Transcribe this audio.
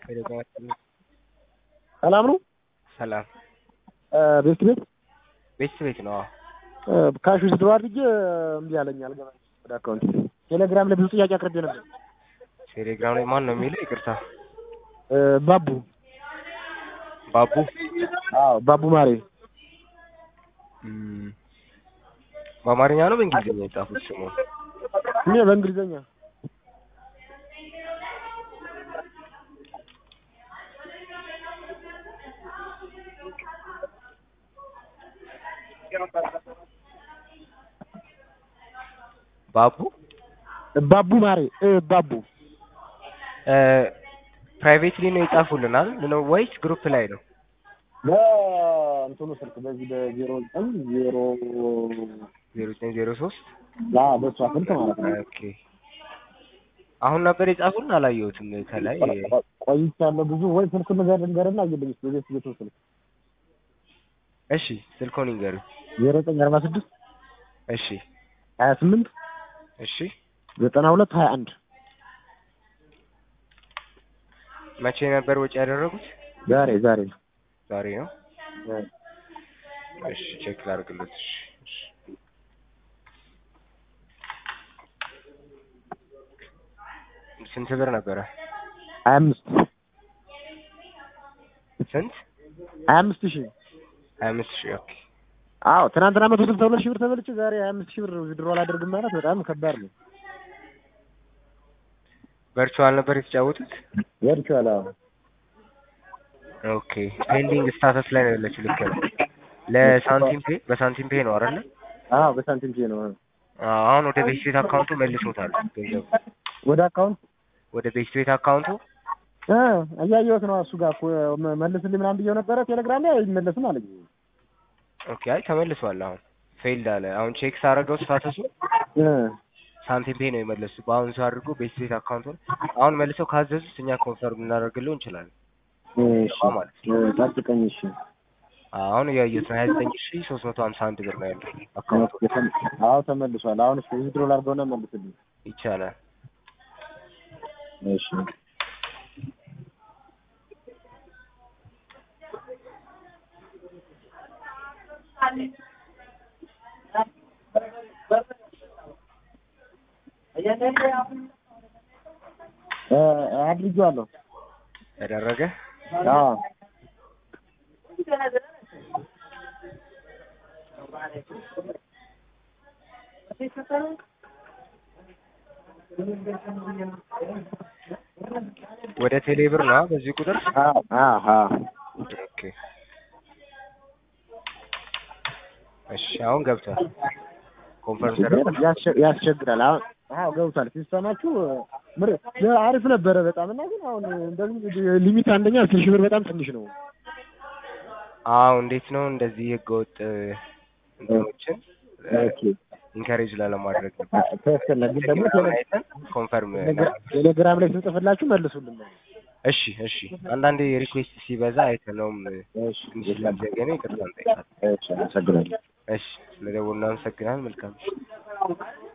ሰላም ነው? ሰላም ቤት ቤት ቤት ቤት ነው። ካሽ ውስድሮ አድርጌ እምቢ አለኝ አልገባኝ ወደ አካውንት ቴሌግራም ላይ ብዙ ጥያቄ አቅርቤ ነበር። ቴሌግራም ላይ ማን ነው የሚለው? ይቅርታ ባቡ ባቡ አዎ ባቡ ማሬ እም፣ በአማርኛ ነው በእንግሊዝኛ የጻፉት ስሙን? እኔ በእንግሊዘኛ ባቡ ባቡ ማሬ እ ባቡ ፕራይቬትሊ ነው የጻፉልናል ነው ወይስ ግሩፕ ላይ ነው? በእንትኑ ስልክ በዚህ በዜሮ ዘጠኝ ዜሮ ዜሮ ዘጠኝ ዜሮ ሶስት አዎ በእሷ ስልክ ማለት ነው። ኦኬ አሁን ነበር የጻፉልን አላየሁትም። ከላይ ቆይቻለሁ ብዙ ወይ ስልክ ነገር ንገርና አየልኝ ስ ቤት ቤቱ ስልክ እሺ ስልኮን ይንገሩኝ። ዜሮ ዘጠኝ አርባ ስድስት እሺ ሀያ ስምንት እሺ ዘጠና ሁለት ሀያ አንድ መቼ ነበር ወጪ ያደረጉት? ዛሬ ዛሬ ዛሬ ነው። እሺ ቼክ ላድርግለት። እሺ እሺ። ስንት ብር ነበረ? ሀያ አምስት ስንት? ሀያ አምስት ሺህ ሀያ አምስት ሺህ ኦኬ። አዎ ትናንትና መቶ ስልሳ ሁለት ሺህ ብር ተበልቼ ዛሬ ሀያ አምስት ሺህ ብር ውድድሮ አላደርግም ማለት በጣም ከባድ ነው። ቨርቹዋል ነበር የተጫወቱት? ወድቼዋለሁ። አዎ ኦኬ ፔንዲንግ ስታተስ ላይ ነው ያለችው። ልክ ነው። ለሳንቲም ፔ በሳንቲም ፔ ነው አይደለ? አዎ በሳንቲም ፔ ነው። አዎ፣ አሁን ወደ ቤት ቤት አካውንቱ መልሶታል ገንዘቡ ወደ አካውንት ወደ ቤት ቤት አካውንቱ እ እያየሁት ነው። እሱ ጋር እኮ መ- መልስልኝ ምናምን ብየው ነበረ ቴሌግራም ላይ አይመለስም አለኝ። ኦኬ። አይ ተመልሷል። አሁን ፌልድ አለ። አሁን ቼክ ሳደርገው ስታተሱ እ ሳንቲም ፔ ነው የመለሱት። በአሁኑ ሰው አድርጎ ቤት ቤት አካውንቱን አሁን መልሰው ካዘዙት እኛ ኮንፈርም ልናደርግለው እንችላለን። እሺ ማለት እ ጠብቀኝ። እሺ አሁን እያየሁት ነው። ሀያ ዘጠኝ ሺ ሶስት መቶ ሀምሳ አንድ ብር ነው ያለው አካውንቱ። አዎ ተመልሷል። አሁን እስኪ ዊዝድሮ ላድርገውና መልስልኝ። ይቻላል። እሺ እ አድርጌዋለሁ። ተደረገ። አዎ ወደ ቴሌ ብር ነው በዚህ ቁጥር። አዎ አዎ ኦኬ እሺ፣ አሁን ገብቷል። ኮንፈርም ተደርጓል። ያስቸ- ያስቸግራል። አሁን አዎ ገብቷል። ሲስተማችሁ ምር አሪፍ ነበረ በጣም እና ግን አሁን እንደዚህ ሊሚት አንደኛ አስር ሺህ ብር በጣም ትንሽ ነው። አዎ እንዴት ነው እንደዚህ ህገወጥ እንትኖችን ኦኬ ኢንካሬጅ ላለማድረግ ነበር። ትክክል ነው። ግን ደግሞ ቴሌ- አይተን ኮንፈርም ቴሌግራም ላይ ስንጽፍላችሁ መልሱልን። እሺ እሺ። አንዳንዴ ሪኩዌስት ሲበዛ አይተነውም እሺ ትንሽ ስላልዘገነ ይቅርታ እንጠይቃለን። እሺ አመሰግናለሁ። እሺ ስለደወሉ እናመሰግናለን። መልካም